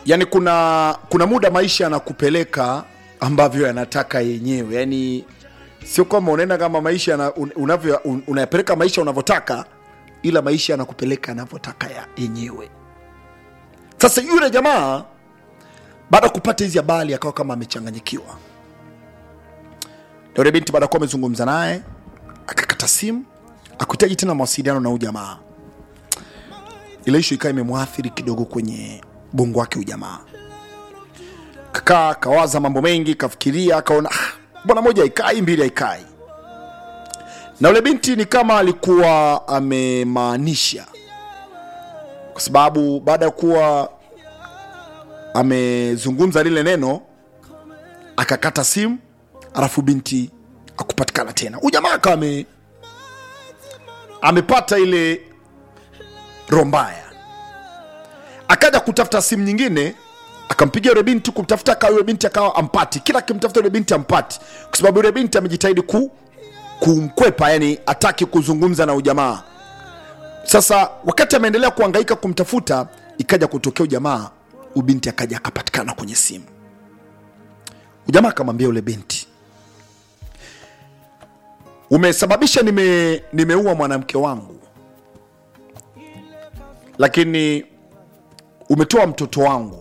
yani kuna kuna muda maisha yanakupeleka ambavyo yanataka yenyewe yani sio kwamba unaenda kama maisha yana- un- unavyo un- unayapeleka maisha unavyotaka ila maisha yanakupeleka yanavyotaka ya yenyewe sasa yule jamaa baada ya kupata hizi habari akawa kama amechanganyikiwa Na yule binti baada ya kuwa amezungumza naye akakata simu akuhitaji tena mawasiliano na huyu jamaa ile ishu ikawa imemwathiri kidogo kwenye bongo wake ujamaa kakaa kawaza mambo mengi kafikiria akaona "Ah, bwana moja haikai mbili haikai na ule binti ni kama alikuwa amemaanisha kwa sababu baada ya kuwa amezungumza lile neno akakata simu alafu binti akupatikana tena huyu jamaa akawa ame amepata ile roho mbaya akaja kutafuta simu nyingine akampigia yule binti kumtafuta akawa yule binti akawa ampati kila akimtafuta yule binti ampati kwa sababu yule binti amejitahidi ku, kumkwepa yani ataki kuzungumza na ujamaa sasa wakati ameendelea kuhangaika kumtafuta ikaja kutokea ujamaa ubinti akaja akapatikana kwenye simu ujamaa akamwambia yule binti umesababisha nime nimeua mwanamke wangu lakini umetoa mtoto wangu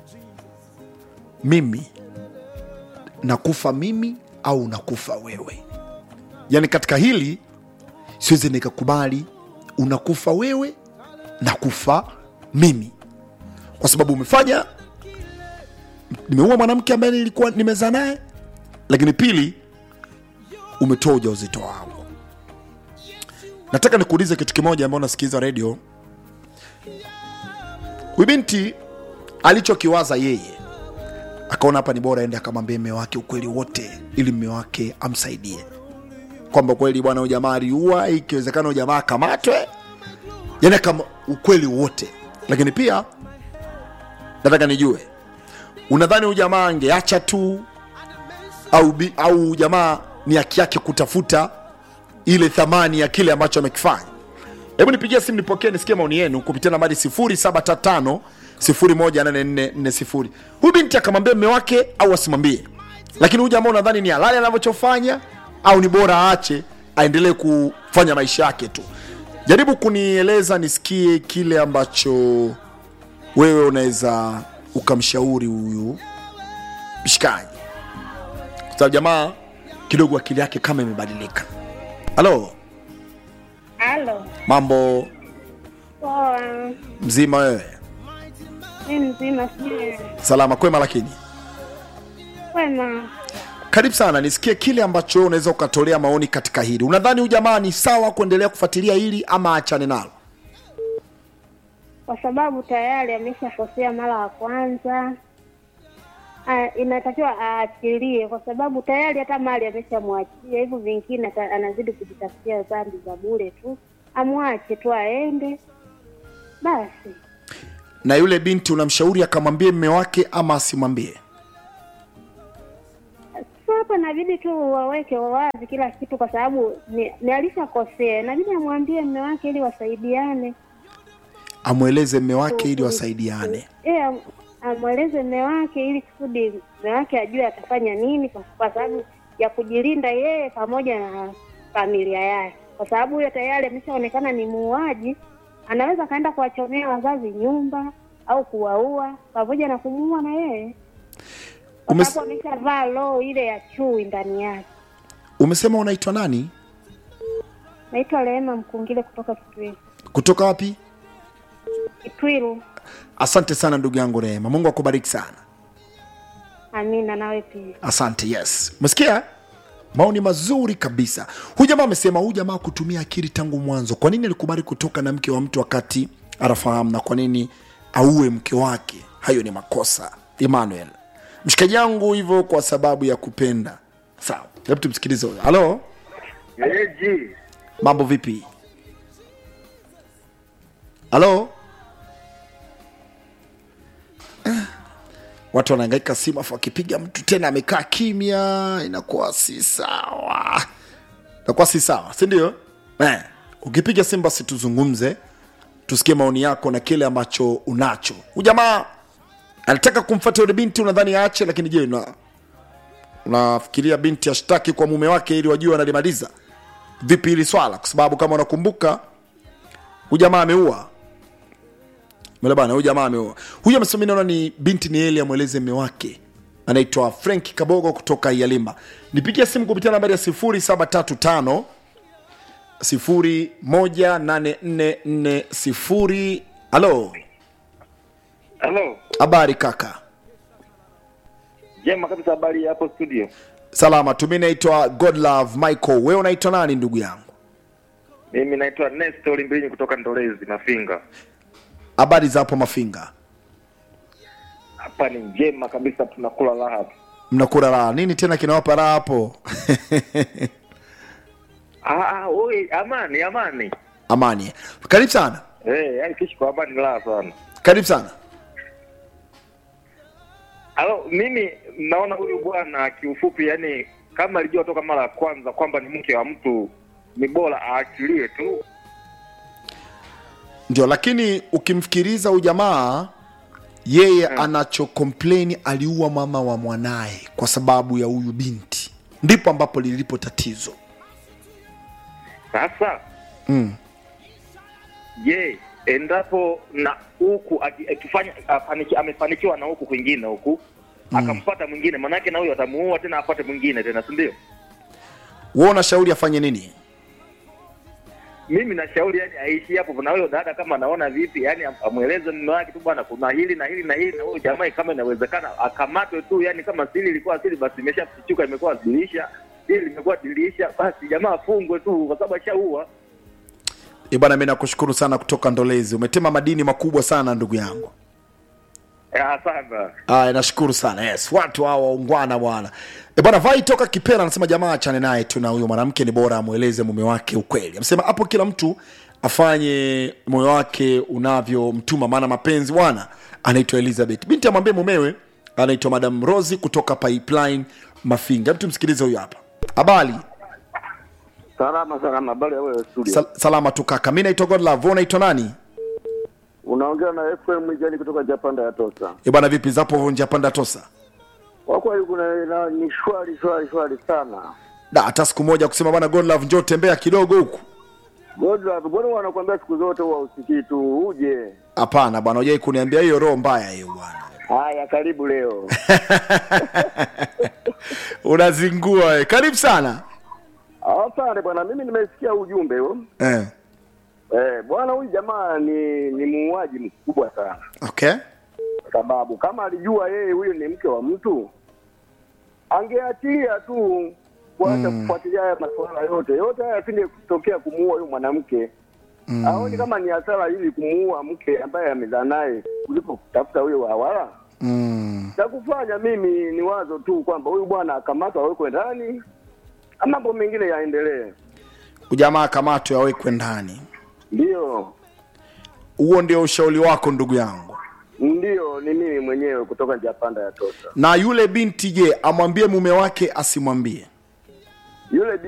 mimi nakufa mimi au nakufa wewe yaani katika hili siwezi nikakubali unakufa wewe nakufa mimi kwa sababu umefanya nimeua mwanamke ambaye nilikuwa nimezaa naye lakini pili umetoa ujauzito wangu nataka nikuulize kitu kimoja ambao unasikiliza redio huyu binti alichokiwaza yeye akaona hapa ni bora ende akamwambia mme wake ukweli wote ili mme wake amsaidie kwamba kweli bwana huyu jamaa aliua ikiwezekana huyu jamaa akamatwe yani kama ukweli wote lakini pia nataka nijue unadhani huyu jamaa angeacha tu au, bi- au jamaa ni haki yake kutafuta ile thamani ya kile ambacho amekifanya hebu nipigie simu nipokee nisikie maoni yenu kupitia nambari 0735 18440 huyu binti akamwambia mme wake au asimwambie lakini huyu jamaa unadhani ni halali anavyofanya au ni bora aache aendelee kufanya maisha yake tu jaribu kunieleza nisikie kile ambacho wewe unaweza ukamshauri huyu mshikaji kwa sababu jamaa kidogo akili yake kama imebadilika halo Halo. mambo Poa. mzima wewe Mi mzima sijui. salama kwema lakini Wema. karibu sana nisikie kile ambacho unaweza ukatolea maoni katika hili unadhani huyu jamaa ni sawa kuendelea kufuatilia hili ama achane nalo Kwa sababu tayari ameshakosea mara ya kwanza. Ah, inatakiwa aachilie kwa sababu tayari hata mali ameshamwachia, hivyo vingine ata- anazidi kujitafutia dhambi za bure tu. Amwache tu aende basi. na yule binti unamshauri akamwambie mme wake ama asimwambie Sasa hapa inabidi tu waweke wazi kila kitu, kwa sababu ni, ni alishakosea, inabidi amwambie mme wake ili wasaidiane. amweleze mme wake ili wasaidiane Eh, am- amweleze mme wake ili kusudi mme wake ajue atafanya nini, kwa kwa sababu ya kujilinda yeye pamoja na familia yake, kwa sababu huyo tayari ameshaonekana ni muuaji. Anaweza akaenda kuwachomea wazazi nyumba au kuwaua pamoja na kumuua na yeye, kwa Umes- sababu ameshavaa roho ile ya chui ndani yake. umesema unaitwa nani Naitwa Rehema Mkungile kutoka Kitwiru. kutoka wapi Kitwiru. asante sana ndugu yangu rehema mungu akubariki sana Amina, nawe pia. asante yes umesikia maoni mazuri kabisa huyu jamaa amesema huyu jamaa kutumia akili tangu mwanzo kwa nini alikubali kutoka na mke wa mtu wakati anafahamu na kwa nini auwe mke wake hayo ni makosa emmanuel mshikaji yangu hivyo kwa sababu ya kupenda sawa hebu tumsikilize huyo halo Eji, mambo vipi halo Eh, watu wanaangaika simu afu akipiga mtu tena amekaa kimya inakuwa si sawa inakuwa si sawa si ndio eh, ukipiga simu basi tuzungumze tusikie maoni yako na kile ambacho unacho huyu jamaa alitaka kumfuata yule binti unadhani aache lakini je una unafikiria binti ashtaki kwa mume wake ili wajue wanalimaliza vipi hili swala kwa sababu kama unakumbuka huyu jamaa ameua Mele bana huyu jamaa ameua huyu amesema mimi naona ni binti ni eli amweleze mme wake anaitwa frank kabogo kutoka ialimba nipigia simu kupitia nambari ya 0735 018440 halo Halo, habari kaka jema kabisa. Habari ya hapo studio? salama tu mi naitwa godlove michael wewe unaitwa nani ndugu yangu Mimi naitwa Nestor Mbinyi kutoka Ndolezi Mafinga. habari za hapo mafinga Hapa ni njema kabisa, tunakula raha. mnakula raha nini tena kinawapa raha hapo Ah, ah, oi, amani amani. amani karibu sana Eh, yani kishi kwa amani raha sana. karibu sana Halo, mimi naona huyu bwana kiufupi, yani kama alijua toka mara ya kwanza kwamba ni mke wa mtu, ni bora aachilie tu. ndio lakini ukimfikiriza huyu jamaa yeye anacho complain aliua mama wa mwanaye kwa sababu ya huyu binti ndipo ambapo lilipo tatizo Sasa mm. je, endapo na huku aki- akifanya afaniki, amefanikiwa na huku kwingine huku akampata mwingine, manake na huyo atamuua tena apate mwingine tena, si ndio? wewe unashauri afanye nini Mimi nashauri yani aishi hapo, na huyo dada kama anaona vipi, yani am- amweleze mume wake tu, bwana, kuna hili na hili na hili, na huyo jamaa kama inawezekana akamatwe tu, yani kama siri ilikuwa siri, basi imeshafichuka, imekuwa dirisha hili limekuwa dirisha, basi jamaa afungwe tu, kwa sababu ashaua. Eh bwana mi nakushukuru sana kutoka ndolezi umetema madini makubwa sana ndugu yangu Ah, sana Aya, nashukuru sana yes watu hawa waungwana bwana e bwana vai toka kipera anasema jamaa achane naye tu na huyo mwanamke ni bora amweleze mume wake ukweli amesema hapo kila mtu afanye moyo wake unavyomtuma maana mapenzi bwana anaitwa elizabeth binti amwambie mumewe anaitwa madam rosi kutoka pipeline mafinga mtu msikilize huyo hapa habari Salama salama, habari ya wewe studio. Sal salama tu kaka mi naitwa godlove wewe unaitwa nani Unaongea na FM Mwijani kutoka Japanda ya Tosa. e bwana vipi zapo njia panda tosa Kwa kweli kuna na, ni shwari shwari shwari sana. da hata siku moja kusema bwana godlove njoo tembea kidogo huku Godlove, mbona wanakuambia siku zote huwa usikii tu uje? hapana bwana hujai kuniambia hiyo roho mbaya hiyo bwana Haya, karibu leo. unazingua we. karibu sana Asante bwana, mimi nimesikia ujumbe huo. eh. Eh, bwana huyu jamaa ni ni muuaji mkubwa sana. okay Kwa sababu kama alijua yeye huyo ni mke wa mtu angeachilia tu kuacha kufuatilia haya masuala yote yote haya asinge kutokea kumuua huyo mwanamke mm. aoni kama ni hasara ili kumuua mke ambaye amezaa naye kuliko kutafuta huyo wawala mm. cha kufanya mimi ni wazo tu kwamba huyu bwana akamatwa awekwe ndani na mambo mengine yaendelee ujamaa kamato yawekwe ndani ndiyo huo ndio ushauri wako ndugu yangu ndiyo ni mimi mwenyewe kutoka japanda ya tosa na yule binti je amwambie mume wake asimwambie yule